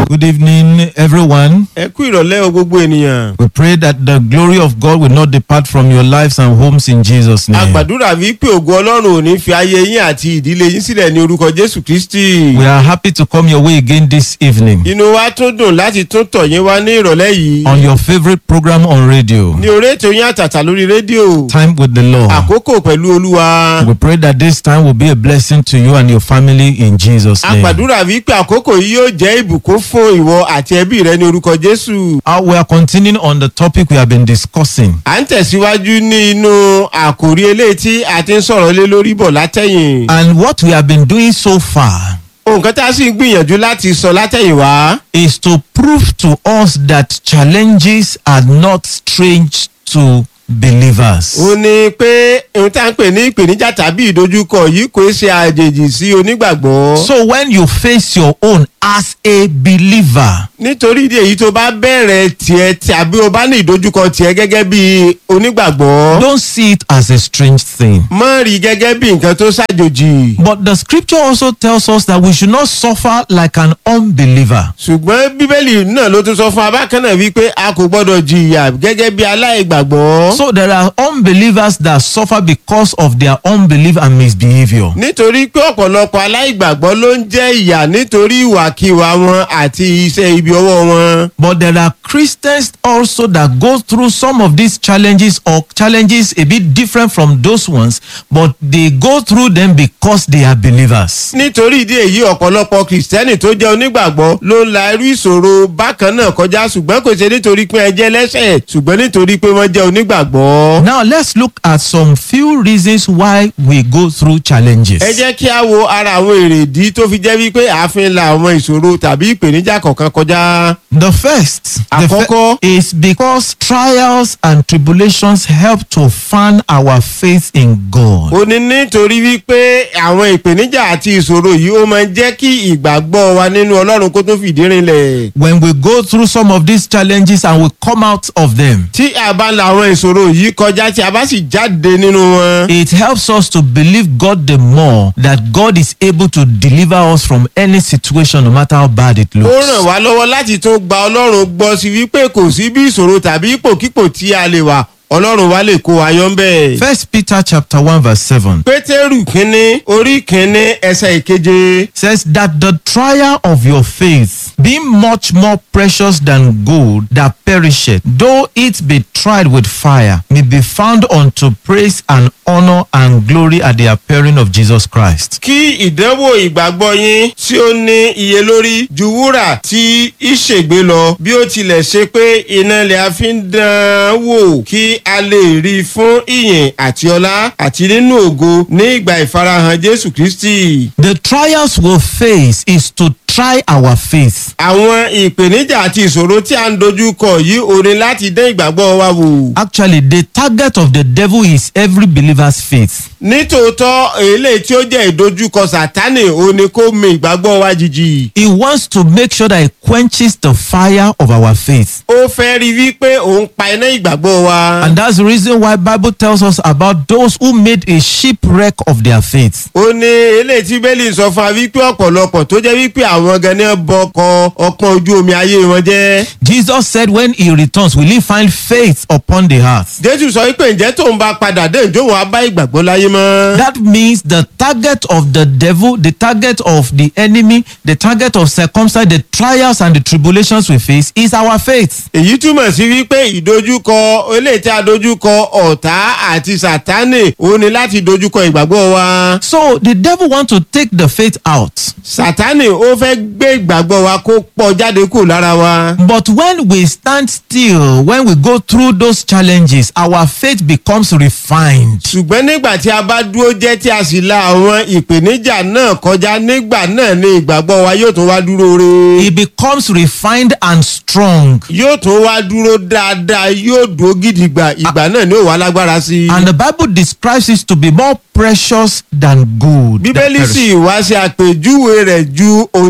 Good evening, everyone. ẹ kú ìrọ̀lẹ́ o gbogbo ènìyàn. We pray that the glory of God will not depart from your lives and homes in Jesus' a name. gbàdúrà wípé ògo ọlọ́run ò ní fi ayé yín àti ìdílé yín sílẹ̀ ní orúkọ jésù kristi. We are happy to come your way again this evening inú wa tún dùn láti tún tọ̀ yín wá ní ìrọ̀lẹ́ yìí. on your favorite program on radio, ní orí ètò yín àtàtà lórí rédíò. Time with the Lord. àkókò pẹ̀lú olúwa. We pray that this time will be a blessing to you and your family in Jesus' a name. gbàdúrà wípé àkókò yìí yóò jẹ́ ìbùkún fún ìwọ àti ẹbí rẹ ní orúkọ jésù. Uh, we are continuing on the topic we have been discussing. à ń tẹ̀síwájú ní inú àkòrí eléyìí tí a ti ń sọ̀rọ̀ lé lórí bọ̀ látẹ̀yìn. And what we have been doing so far nǹkan tá a sì ń gbìyànjú láti sọ látẹ̀yìn wá. is to prove to us that challenges are not strange to believers. ó ní pé ohun tá à ń pè ní ìpèníjà tàbí ìdojúkọ yìí kò ṣe àjèjì sí onígbàgbọ́. So when you face your own as a believer, nítorí ìdí èyí tó bá bẹ̀rẹ̀ tiẹ̀ tàbí o bá ní ìdojúkọ tiẹ̀ gẹ́gẹ́ bí onígbàgbọ́. don't see it as a strange thing. mọ́ rí gẹ́gẹ́ bí nǹkan tó ṣàjòjì. But the scripture also tells us that we should not suffer like an unbeliever. ṣùgbọ́n bíbélì náà ló tún sọ fún abákan náà wípé a kò gbọ́dọ̀ jìyà gẹ́gẹ́ bí aláìgbàgbọ́. So there are unbelievers that suffer because of their unbelief and misbehavior. nítorí pé ọ̀pọ̀lọpọ̀ aláìgbàgbọ́ ló ń jẹ́ ìyà nítorí ìwàkiwà wọn àti iṣẹ́ ibi ọwọ́ wọn. But there are Christians also that go through some of these challenges or challenges a bit different from those ones, but they go through them because they are believers. nítorí ìdí èyí ọ̀pọ̀lọpọ̀ kìrìsìtẹ́nì tó jẹ́ onígbàgbọ́ ló ń la irú ìṣòro bákan náà kọjá ṣùgbọ́n kò ṣe nítorí pé ẹ jẹ́ lẹ́sẹ̀ ṣùgbọ́n nítorí pé wọ́n jẹ́ onígbàgbọ́. Now let's look at some few reasons why we go through challenges. ẹ jẹ́ kí a wo ara àwọn èrèdí tó fi jẹ́ wípé ààfin la àwọn ìṣòro tàbí ìpèníjà kọ̀ọ̀kan kọjá. The first the Àkọ́kọ́. is because trials and tribulations help to fan our faith in God. ó ní nítorí wípé àwọn ìpèníjà àti ìṣòro yìí ó máa ń jẹ́ kí ìgbàgbọ́ wa nínú ọlọ́run kó tó fìdí rinlẹ̀. When we go through some of these challenges and we come out of them, tí a bá la àwọn ìṣòro yìí kọjá tí a bá sì jáde nínú wọn. it helps us to believe God the more that God is able to deliver us from any situation, no matter how bad it ó ràn looks. wá lọ́wọ́ láti tún gba ọlọ́run gbọ́ sí wípé kò sí bí ìṣòro tàbí ipòkípò tí a lè wà ọlọ́run wa lè kó wa yọ ń bẹ̀. First Peter chapter 1 verse 7 pétérù kínní orí kínní ẹsẹ̀ ìkeje. says that the trial of your faith, being much more precious than gold that perisheth, though it be tried with fire, may be found unto praise and honor and glory at the appearing of Jesus Christ. kí ìdánwò ìgbàgbọ́ yín tí ó ní iye lórí ju wúrà tí ìṣègbè lọ bí ó tilẹ̀ ṣe pé iná ilẹ̀ a fi ń dán án wò kí a lè rí i fún ìyìn àti ọlá àti nínú ògo ní ìgbà ìfarahàn jésù kristi. The trials we face is to try our faith. àwọn ìpèníjà àti ìṣòro tí a ń dojú kọ yìí ò ní láti dán ìgbàgbọ́ wa wò. Actually, the target of the devil is every believer's faith. nítòótọ́ eléyìí tí ó jẹ́ ìdojúkọ sátánì ò ní kó mi ìgbàgbọ́ wa jìjì. He wants to make sure that he quenches the fire of our faith. ó fẹ́ rí wípé òun pa iná ìgbàgbọ́ wa. And that's the reason why Bible tells us about those who made a shipwreck of their faith. ó ní eléyìí tí bẹ́ẹ̀lì sọ fún wa wípé ọ̀pọ̀lọpọ̀ tó jẹ́ wípé àwọn gan ni bọkọ ọpọ́n ojú omi ayé wọn jẹ́. Jesus said when he returns, will he find faith upon the earth? jésù sọ wípé ǹjẹ́ tóun bá padà dé ìjọ wọn á bá ìgbàgbọ́ láyé mọ́. That means the target of the devil, the target of the enemy, the target of circumstance, the trials and the tribulations we face is our faith. èyí túmọ̀ sí wípé ìdojúkọ eléyìí tí a dojúkọ ọ̀tá àti sátánì ó ní láti dojúkọ ìgbàgbọ́ wa. So the devil wants to take the faith out. sátánì ó fẹ́ gbé ìgbàgbọ́ wa kó pọ̀ jáde kù lára wa. But when we stand still, when we go through those challenges, our faith becomes refined. ṣùgbọ́n nígbà tí a bá dúró jẹ́ tí a sì la àwọn ìpèníjà náà kọjá nígbà náà ni ìgbàgbọ́ wa yóò tún wá dúró re. It becomes refined and strong. yóò tún wá dúró dáadáa yóò dúró gidigba ìgbà náà ni ó wà lágbára sí i. And the Bible describes it to be more precious than gold. that bíbélì perish. sì wá sí àpèjúwe rẹ̀ ju ohun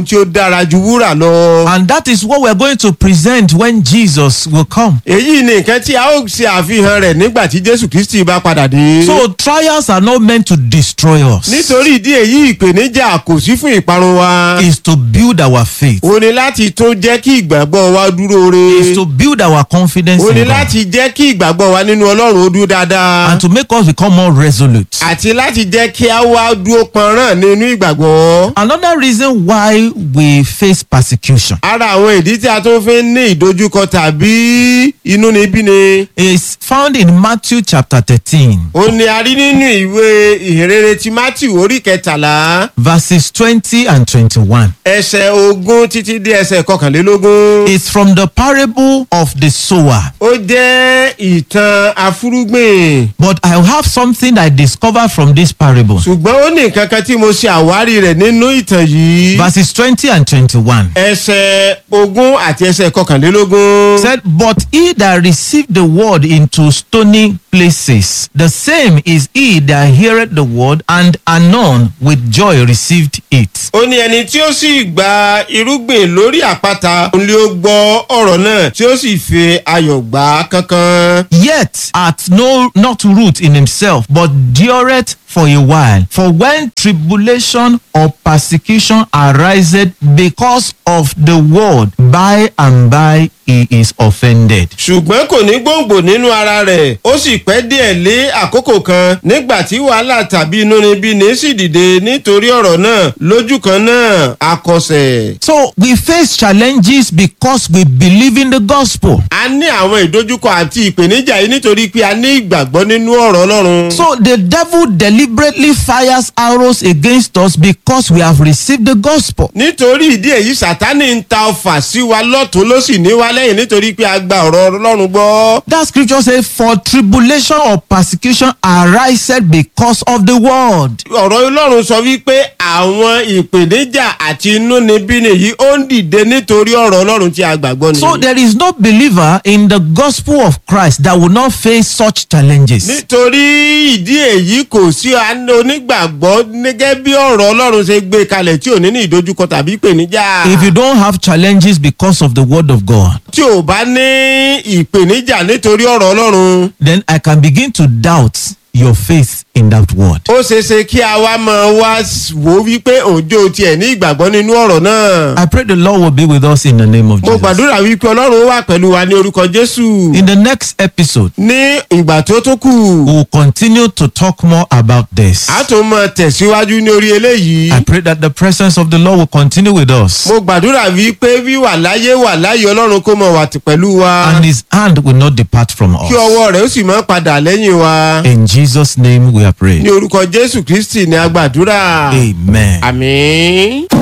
tí ó dára ju wúrà lọ. And that is what we are going to present when Jesus will come. èyí ni nǹkan tí a ó ṣe àfihàn rẹ̀ nígbà tí jésù kristi bá padà dé. So trials are not meant to destroy us. nítorí ìdí èyí ìpèníjà kò sí fún ìparun wa. It's to build our faith. o ní láti tún jẹ́ kí ìgbàgbọ́ wa dúró It's re. to build our confidence o ní in God. láti jẹ́ kí ìgbàgbọ́ wa nínú ọlọ́run ó dúró dáadáa. And to make us become more resolute. àti láti jẹ́ kí a wá dúró pọnrán nínú ìgbàgbọ́. Another reason why we face persecution ara àwọn ìdí tí a tún fi ń ní ìdojúkọ tàbí inúnibíni. is found in Matthew chapter 13, ó ní a rí nínú ìwé ìhìnrere ti matthew orí kẹtàlá verses 20 and 21. ẹsẹ̀ ogún títí dé ẹsẹ̀ kọkànlélógún. It's from the parable of the sower. ó jẹ́ ìtàn afúrúgbìn But I have something I discovered from this parable. ṣùgbọ́n ó ní nǹkan kan tí mo ṣe àwárí rẹ̀ nínú ìtàn yìí. Verses 20 and 21. ẹsẹ̀ ogún àti ẹsẹ̀ kọkànlélógún. Said, But he that received the word into stony places, the same is he that heareth the word and anon with joy received it. ó ní ẹni tí ó sì gba irúgbìn lórí àpáta òun lé ó gbọ́ ọ̀rọ̀ náà tí ó sì fi ayọ̀ gbà á kánkán. Yet hath no not root in himself, but dureth for a while. For when tribulation or persecution ariseth because of the word, by and by he is offended. ṣùgbọ́n kò ní gbòǹgbò nínú ara rẹ̀ ó sì pẹ́ díẹ̀ lé àkókò kan nígbà tí wàhálà tàbí inúnibíni sì dìde nítorí ọ̀rọ̀ náà lójú kan náà akọsẹ̀. So we face challenges because we believe in the gospel. a ní àwọn ìdojúkọ àti ìpèníjà yìí nítorí pé a ní ìgbàgbọ́ nínú ọ̀rọ̀ ọlọ́run. So the devil deliberately fires arrows against us because we have received the gospel. nítorí ìdí èyí sátánì ń ta ọfà sí wa lọ́tún ló sì ní wa lẹ́yìn nítorí pé a gba ọ̀rọ̀ ọlọ́run gbọ́. That scripture says, For tribulation or persecution ariseth because of the word. ọ̀rọ̀ ọlọ́run sọ wípé àwọn ìpèníjà àti inúnibíni yìí ó ń dìde nítorí ọ̀rọ̀ ọlọ́run tí a gbàgbọ́ ni. So there is no believer in the gospel of Christ that will not face such challenges. nítorí ìdí èyí kò sí àná onígbàgbọ́ gẹ́gẹ́ bí ọ̀rọ̀ ọlọ́run ṣe gbé kalẹ̀ tí ò ní ní ìdojúkọ tàbí ìpèníjà. If you don't have challenges because of the word of God, tí ò bá ní ìpèníjà nítorí ọ̀rọ̀ ọlọ́run. then I can begin to doubt your faith in that word. ó ṣeé ṣe kí a wá máa wá wò ó wípé òjò tiẹ̀ ní ìgbàgbọ́ nínú ọ̀rọ̀ náà. I pray the Lord will be with us in the name of mo Jesus. gbàdúrà wípé ọlọ́run wà pẹ̀lú wa ní orúkọ jésù. In the next episode, ní ìgbà tó tó kù we will continue to talk more about this. a tún máa tẹ̀síwájú ní orí eléyìí. I pray that the presence of the Lord will continue with us mo gbàdúrà wípé wíwà láyé wà láyé ọlọ́run kó mọ̀ wà t- pẹ̀lú wa. and his hand will not depart from kí us. ọwọ́ rẹ̀ ó sì máa padà lẹ́yìn wa. In Jesus' name we are praying. ní orúkọ jésù kristi ní agbàdúrà. Amen. àmín.